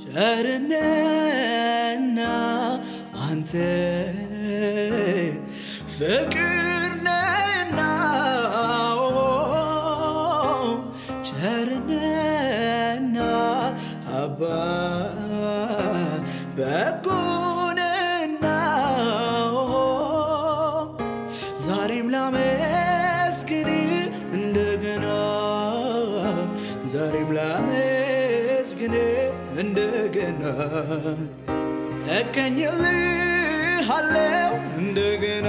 ቸርነና አንተ ፍቅር ነህና ቸርነህና አባ በጎ ነህና ዛሬም ላመስግን እንደገና ዛሬም ላመስግን እንደገና እቀኝልሃለው እንደገና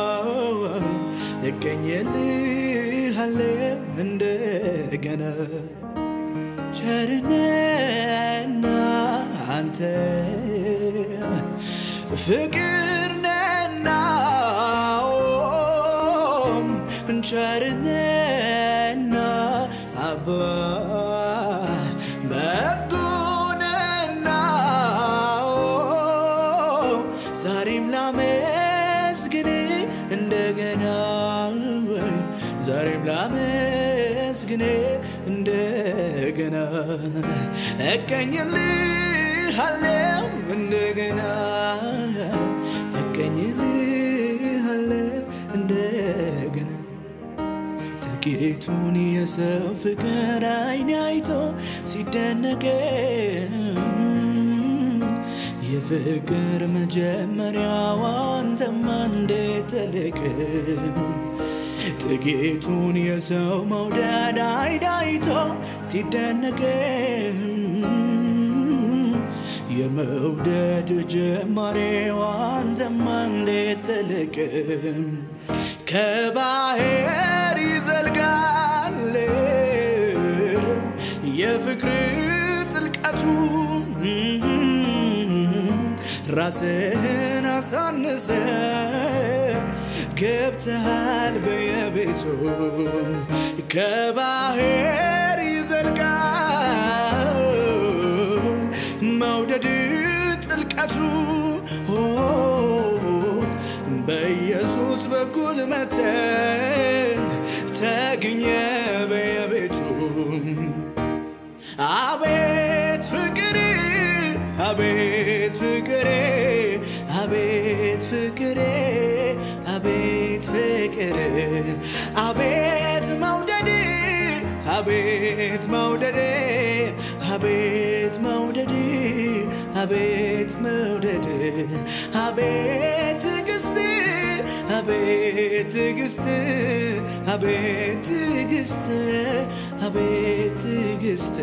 እቀኝልሃለው እንደገና ቸርነህና አንተ ፍቅር ነህና ቸርነህና አባ በጎ ነህና ዛሬም ላመስግን እንደገና ዛሬም ላመስግን እንደገና እቀኝልሃለው እንደገና እቀኝልሃለው እንደገና ጥቂቱን የሰው ፍቅር አይን አይቶ ሲደነቅ የፍቅር መጀመሪያው አንተማ እንዴት ትልቅ ጥቂቱን የሰው መውደድ አይን አይቶ ሲደነቅ የመውደድ ጀማሬው አንተማ እንዴት ትልቅ ከባህር ይዘልቃል የፍቅር ጥልቀቱ ራስህን አሳንሰ ገብተሃል በየቤቱ ከባህር ይዘልቃል መውደድ ጥልቀቱ በኢየሱስ በኩል መተ ተገኘ በየቤቱ አቤት ፍቅር አቤት ፍቅሬ አቤት ፍቅሬ አቤት ፍቅር አቤት መውደድ አቤት መውደድ አቤት መውደድ አቤት መውደድ አቤት ትዕግስት አቤት ትዕግስት አቤት ትዕግስት አቤት ትዕግስት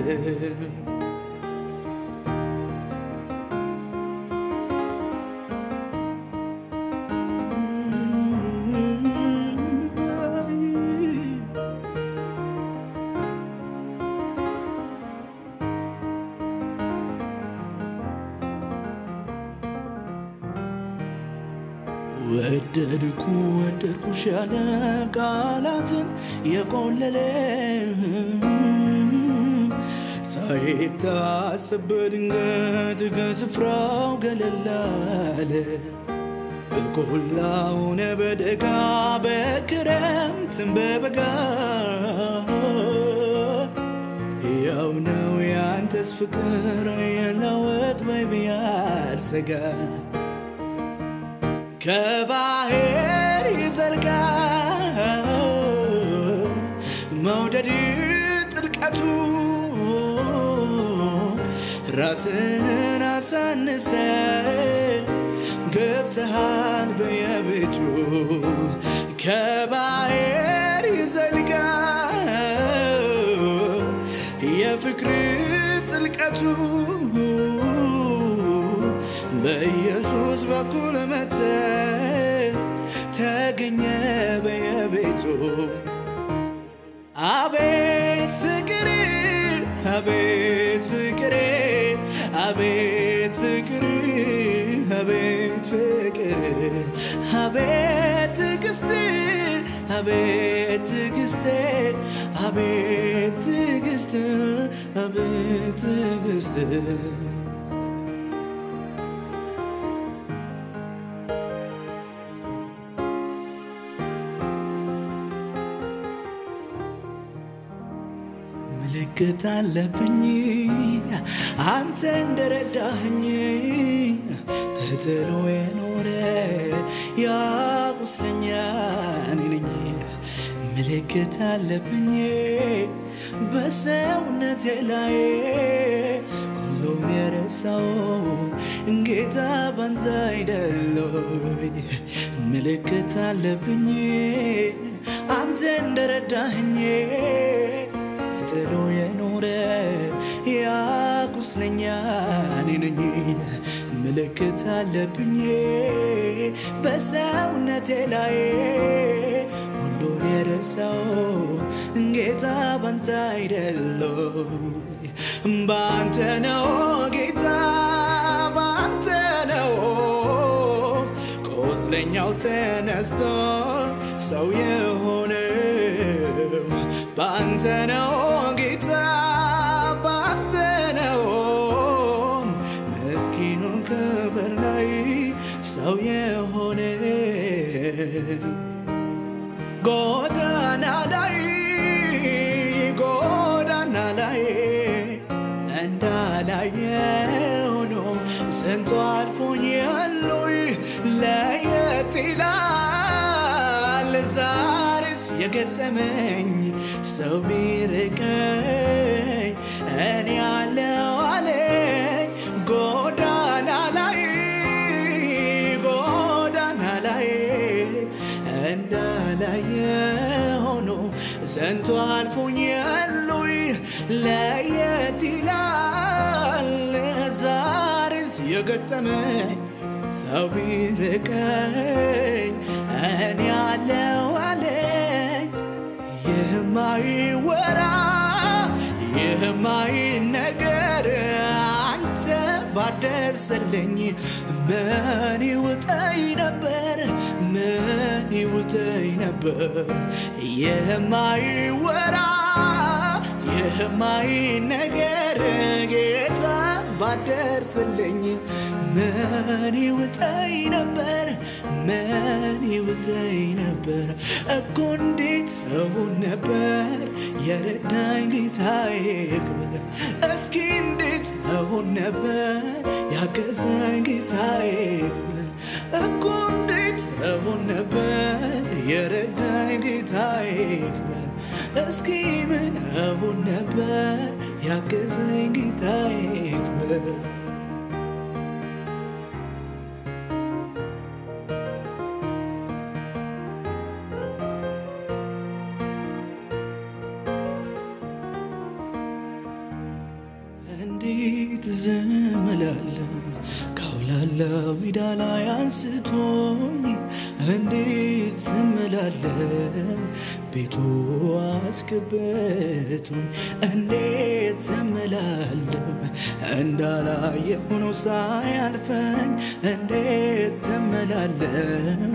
ወደድኩ ወደድኩሽ ያለ ቃላትን የቆለለ ሳይታሰብ በድንገት ከስፍራው ገለል አለ። በቆላው ሆነ በደጋ በክረምትም በበጋ ያው ነው ያንተስ ፍቅር የለወጥ ወይ ያልሰጋ ከባህር ይዘልቃል መውደድ ጥልቀቱ ራስን አሳንሰ ገብተሃል በየቤቱ ከባህር ይዘልቃል የፍቅር ጥልቀቱ በኢየሱስ በኩል መተ ተገኘ በየቤቱ አቤት ፍቅር አቤት ፍቅሬ አቤት ፍቅር አቤት ፍቅር አቤት ትዕግስት አቤት ትዕግስት አቤት ትዕግስት አቤት ትዕግስት ምልክት አለብኝ አንተ እንደረዳህኝ ተጥሎ የኖረ ያ ቁስለኛ እኔ ነኝ። ምልክት አለብኝ በሰውነቴ ላይ ሁሉን የረሳው ጌታ ባንተ አይደለይ። ምልክት አለብኝ አንተ እንደረዳህኝ ተጥሎ የኖረ ያ ቁስለኛ እኔ ነኝ። ምልክት አለብኝ በሰውነቴ ላይ ሁሉን የረሳው ጌታ ባንተ አይደለይ። ባንተ ነው ጌታ ባንተ ነው ቁስለኛው ተነስቶ ሰው የሆነው ባንተ ነው ጌታ ባንተ ነው ምስኪኑን ከበር ላይ ሰው የሆነ ጎዳና ላይ ጎዳና ላይ እንዳላየ ሆኖ ስንቱ አልፎኝ ያሉይ ለየት ይላል ዛሬስ የገጠመኝ ሰው ቢርቀኝ እኔ ያለው አለኝ ጎዳና ላይ ጎዳና ላይ እንዳላየ ሆኖ ስንቱ አልፎኝ ያሉይ ለየት ይላል ዛሬስ የገጠመኝ ሰው ቢርቀኝ እኔ ያለው አለኝ የማይወራ የማይነገር አንተ ባደርሰልኝ ምን ይውጠኝ ነበር ምን ይውጠኝ ነበር የማይወራ የማይነገር ጌታ ባደርስልኝ ምን ይውጠኝ ነበር ምን ይውጠኝ ነበር እኮ እንዴት እሆን ነበር የረዳኝ ጌታዬ ክብር እስኪ እንዴት እሆን ነበር ያገዘኝ ጌታዬ ክብር እኮ እንዴት እሆን ነበር የረዳኝ ጌታዬ ክብር እስኪ ምን እሆን ነበር ያገዘኝ ጌታዬ ክብር እንዴት ዝም እላለሁ ካውላለው ሜዳ ላይ አንስቶኝ እንዴት ዝም እላለሁ ቤቱ አስገብቶኝ እንዴት ዝም እላለሁ እንዳላየ ሆኖ ሳያልፈኝ እንዴት ዝም እላለሁ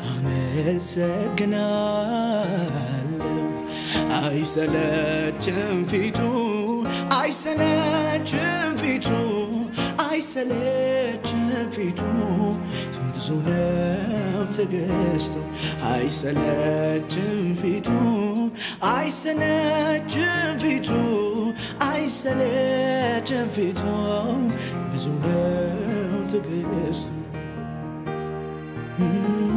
አመሰግናለሁ አይሰለችም ፊቱ አይሰለችም ፊቱ አይሰለችም ፊቱ ብዙ ነው ትዕግስቱ አይሰለችም ፊቱ አይሰለችም ፊቱ አይሰለችም ፊቱ ብዙ ነው ትዕግስቱ